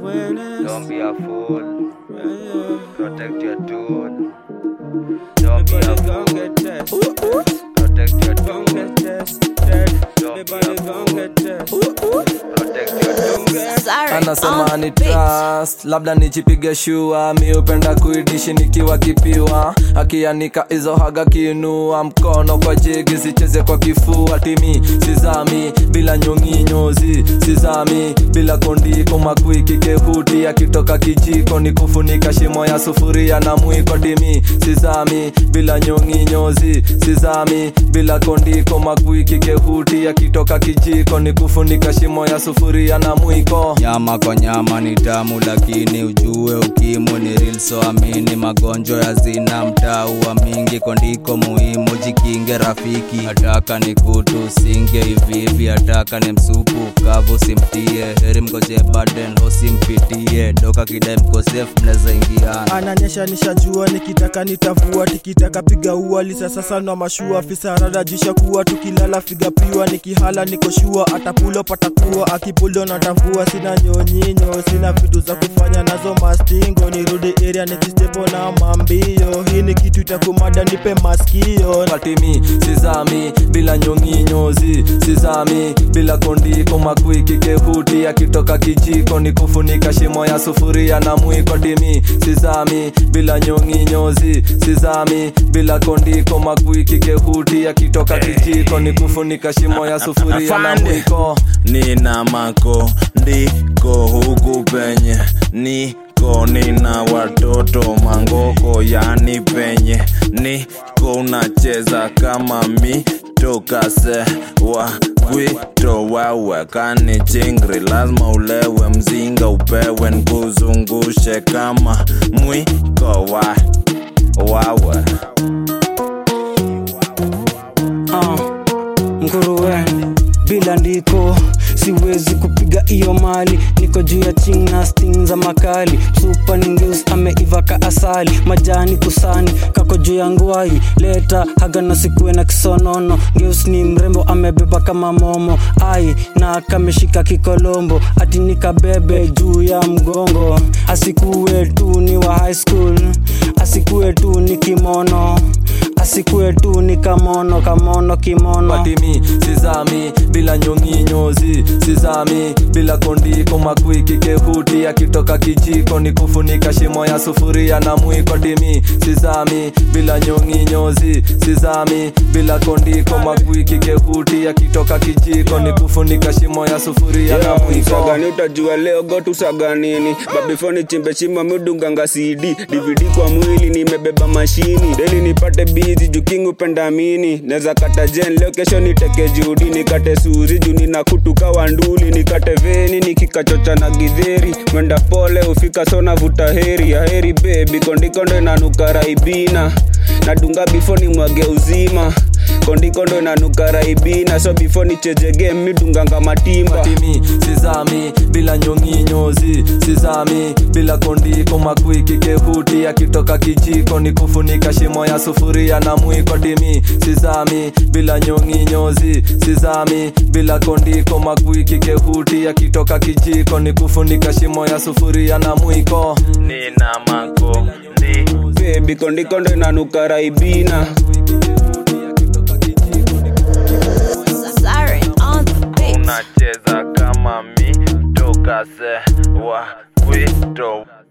Don't be a fool. Protect your tune. Don't be a fool. Protect your tune. Don't be a fool. Protect your tune. anasema ni trust labda nichipige shua mi upenda kuidishi nikiwa kipiwa akianika hizo haga kiinua mkono kwa jegi sicheze kwa kifua timi sizami bila nyonginyozi sizami bila kondiko makwiki kehuti akitoka kijiko ni kufunika shimo ya sufuria na mwiko timi sizami bila nyonginyozi sizami bila kondiko makwiki kehuti akitoka kijiko ni kufunika shimo ya sufuria na mwiko nyama kwa nyama ni tamu lakini ujue ukimu ni real so amini magonjwa ya zina mtaua mingi kondiko muhimu jikinge rafiki hataka ni kutu singe hivihivi hataka ni msupu kavu simtie heri mgoje baden hosimpitie doka kidai mkosef mnaweza ingiana ananyesha nishajua nikitaka nitavua tikitaka piga ua lisa sasa na mashua fisarada jisha kuwa tukilala figa piwa nikihala nikoshua atapulo patakuwa akipulo natavua sina nyonyinyo sina vitu za kufanya nazo mastingo nirudi area nikistepo na mambio hii ni kitu itakumada nipe maskio katimi sizami bila nyonginyozi sizami bila kondiko makwiki kehuti akitoka kijiko ni kufunika shimo ya sufuria na mwiko timi sizami bila nyonginyozi sizami bila kondiko makwiki kehuti akitoka kijiko ni kufunika shimo ya sufuria na Afande. mwiko nina mako ndiko huku penye niko nina watoto mangoko yani penye niko unacheza kama mi tokase wa kwito wawe kani chingri lazima ulewe mzinga upewe nkuzungushe kama mwiko wa wawe uh, nguruwe bila ndiko siwezi kupiga iyo mali niko juu ya china sting za makali supa ningeus ameiva ka asali majani kusani kako juu ya ngwai leta hagano sikuwe na kisonono ngeus ni mrembo amebeba kama momo ai na kameshika kikolombo ati nikabebe juu ya mgongo asikuwe tu ni wa high school asikuwe tu ni kimono asikuwe tu ni kamono kamono kimono matimi sizami bila nyonginyozi sizami bila kondiko makwiki kehuti akitoka kijiko ni kufunika shimo ya sufuria na mwiko timi sizami bila nyonginyozi sizami bila kondiko makwiki kehuti akitoka kijiko ni kufunika shimo ya sufuria na mwiko sagani utajua leo gotu saganini babifoni chimbe shimo midunganga cd dvd kwa mwili nimebeba mashini deli nipate bizi juking upendamini neza kata jen leo kesho niteke judi nikate suzi juu nina kutuka wanduli nikate veni nikikachocha na gidheri mwenda pole ufika sona vuta heri ya heri bebi kondikondo inanuka raibina nadunga bifo ni mwage uzima kondikondo inanuka raibina so bifo nichezege midunganga matimba timi sizami bila nyonginyozi sizami bila kondiko makwiki kehuti akitoka kijiko ni kufunika shimo ya sufuria na mwiko timi sizami bila nyonginyozi sizami bila kondiko makwiki kehuti akitoka kijiko ni kufunika shimo ya sufuria na mwiko nina mako ndi bebi kondikondo inanuka raibina Siren on the beat. unacheza kama mi tokase wa kwito